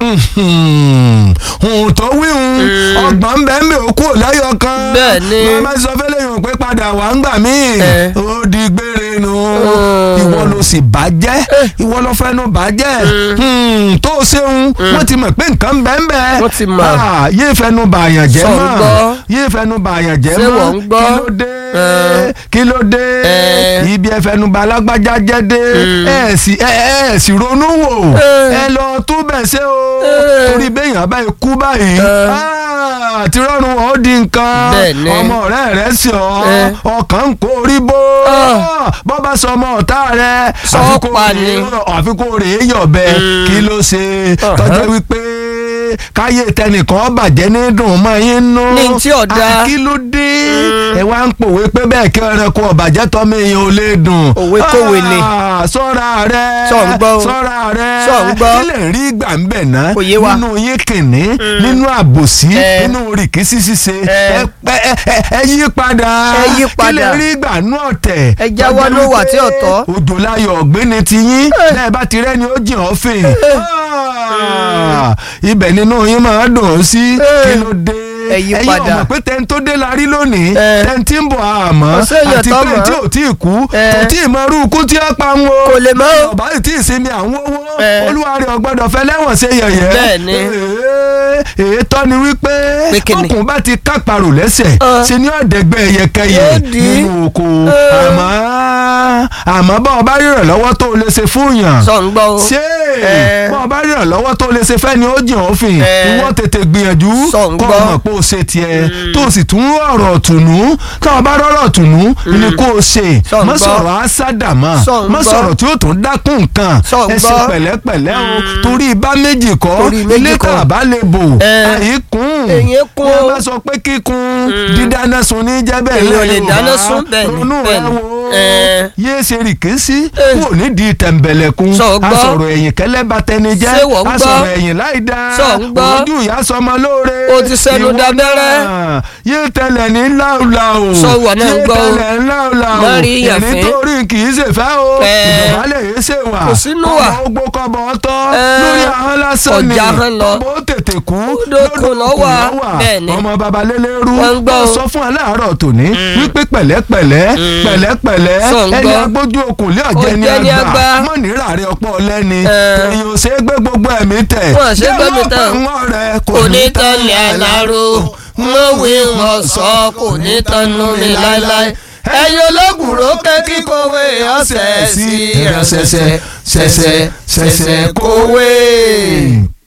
ohun tó wíhun ọgbọ̀n ń bẹ́ ń bẹ́ òkú láyọ̀ kan Bẹ́ẹ̀ ni. màmá sọ fẹ́lẹ́ yòó pé padà wà ń gbà mí Eh. ó di gbére nu Mm. ìwọ ló sì bàjẹ́ ìwọ ló fẹ́nu bàjẹ́ Hmm, tó o ṣeun wọ́n ti mọ̀ pé nǹkan ń bẹ́ ń bẹ́ Wọ́n ti mọ̀. Ah, yéé fẹnu bàyàn jẹ́ Sọ ń mọ́ gbọ́. yéé fẹnu bàyàn jẹ́ Ṣé mọ́ wọ́n ń gbọ́? kí ló dé Eh. kí ló dé Eh. ibi ẹfẹnuba alágbájá jẹ́ dé ẹ sì ẹ ẹ sì ronú wò Eh. ẹ lọ túbẹ̀ ṣe o Eh. torí béèyàn báyìí kú báyìí Eh. ah, tí rọrùn ó di nǹkan Bẹ́ẹ̀ ni. ọmọ ọ̀rẹ́ rẹ̀ sí ọ Eh. ọkàn ń kó orí bó Ah. bọ́ bá sọ ọmọ ọ̀tá rẹ̀ Sọ àfi kó pa rèé- ni. àfi kó rèé yọ̀bẹ kí ló ṣe tọ́jú wípé káyé tẹnìkan bàjẹ́ ní dùn mọ́ yín nú Ní tí ò dáa. Ah, kí ló dé ẹ wá ń pòwe pé bẹ́ẹ̀ kí ẹranko ọ̀bàjẹ́ tọ́mọ èèyàn ò lè dùn. Òwe kòwe ni. Ah, sọ́ra rẹ̀ Sọ ń gbọ́ o. sọ́ra rẹ̀ Sọ ń gbọ́. kí lè rí ìgbà ń bẹ̀ ná Kò yé wa. nínú yín kìnní nínú àbòsí Eh. nínú rìkísí ṣíṣe Eh. ẹ pẹ́- ẹ- ẹ- ẹ yí padà Ẹ yí kí lè padà. rí ìgbà nú ọ̀tẹ̀ Ẹ jáwọ́ Tọ́jú ló wà wípé tí ò tọ́. òjò láyọ̀ ọ̀gbẹ́ni ti yín lẹ́ẹ̀ bá ti rẹ́ni ó jìn ọ́ fè Ah, ibẹ̀ nínú yín máa dùn ún sí kí ló dé Ẹ yí ẹ̀yin padà. ọmọ pé tẹ́ni tó dé la rí lónìí Eh. tẹ́ni tí ń bọ̀ àmọ́ Kò séèyàn àti tó pé mọ̀. tí ò tí ì kú Eh. kò tí ì mọ irú ikú tí ó pa ń wo Kò lè mọ̀ o. ọ̀bá yìí tí ì sinmi àwọn owó Eh. olúwa rẹ̀ ọ̀gbọ́dọ̀ fẹ́ lẹ́wọ̀n ṣe yẹ̀yẹ́ Bẹ́ẹ̀ ni. èyí tọ́ ni wípé Pé kíni? ọkùnrin bá ti kápárò lẹ́sẹ̀ Ah. ṣe ni ọ̀dẹ́gbẹ́ ẹyẹkẹyẹ Yóò di. nínú oko Eh. àmọ́ àmọ́ bá ọba rírọ̀ lọ́wọ́ tó o lè ṣe fún yàn sọ ń gbọ́ o. ṣé Eh. bọ́ ọba rírọ̀ lọ́wọ́ tó o lè ṣe fẹ́ ni ó jìn òfin Eh. ìwọ tètè gbìyànjú Sọ ń kọ́ gbọ́. ọmọ pé o ṣe tiẹ̀ tó o sì tún ọ̀rọ̀ tùnú tó o bá rọ̀rọ̀ tùnú ni kó o ṣe Sọ ń má gbọ́. sọ̀rọ̀ àṣàdàmọ́ Sọ ń má gbọ́. sọ̀rọ̀ tí ó tún dákún nǹkan Sọ ń ẹ ṣe gbọ́. pẹ̀lẹ́pẹ̀lẹ́ o torí ibà méjì kọ́ Torí méjì ilé kọ́. kan àbá lè bò Eh. àyíkún Èyí kún ẹ o. bá sọ pé kíkun dídáná sun ní jẹ́ bẹ́ẹ̀ Èyí ò lè lẹ́yìn dáná Yorùbá. sun bẹ́ẹ̀ ni, ronú bẹ́ẹ̀ rẹ ni. wo Eh. yéé ṣe rìkísí Eh. kúrò nídìí tẹ̀m̀bẹ̀lẹ̀kun Sọ gbọ́. asọ̀rọ̀ ẹ̀yìn kẹ́lẹ́ bá tẹni jẹ́ Ṣé wọ́n gbọ́? asọ̀rọ̀ ẹ̀yìn láì dá Sọ gbọ́. ojú ìyá sọmọ lóore O ti sẹ́nu Ìwọ dábẹ́rẹ́. náà yéé tẹlẹ̀ ní láùláù Sọ ìwọ náà yéé gbọ́ o. tẹlẹ̀ ní láùláù Má rí ìyàn ẹ̀rín fín. torí kì í ṣèfẹ́ o Eh. ìdọ̀bálẹ̀ yìí ṣe wà Kò sínú wà. ọmọ ogbó kọ́bọ̀ ọtọ́ Eh. lórí ahọ́n lásán ni Ọ̀jà ahọ́n lọ. ọmọ ó tètè kú Lódòkun ló wà. Bẹ́ẹ̀ ni. ọmọ babalélérú Wọ́n ń gbọ́ wọ́n o. sọ fún aláàárọ̀ tòní wípé pẹ̀lẹ́pẹ̀lẹ́ pẹ̀lẹ́pẹ̀lẹ́ Sọ ń ẹni gbọ́. agbójú okùn lé ọ̀jẹ̀ ni Ọ̀jẹ̀ ni àgbà àgbà. mọ̀ nírà rẹ ọ̀pọ̀ lẹ́ni Eh. èyí ò ṣe é gbé gbogbo ẹ̀mí tẹ̀ Wọ́n ṣe é gbé mi tẹ̀. wọ́n rẹ̀ kò ní tán ní àlárò mo wí wọn sọ kò ní tán nú mi láéláé ẹyin ológun rókè kíkọwé ọ̀sẹ̀ sí ìránṣẹ́ṣẹ́ ṣẹ̀ṣẹ̀ ṣẹ̀ṣẹ̀ kówé.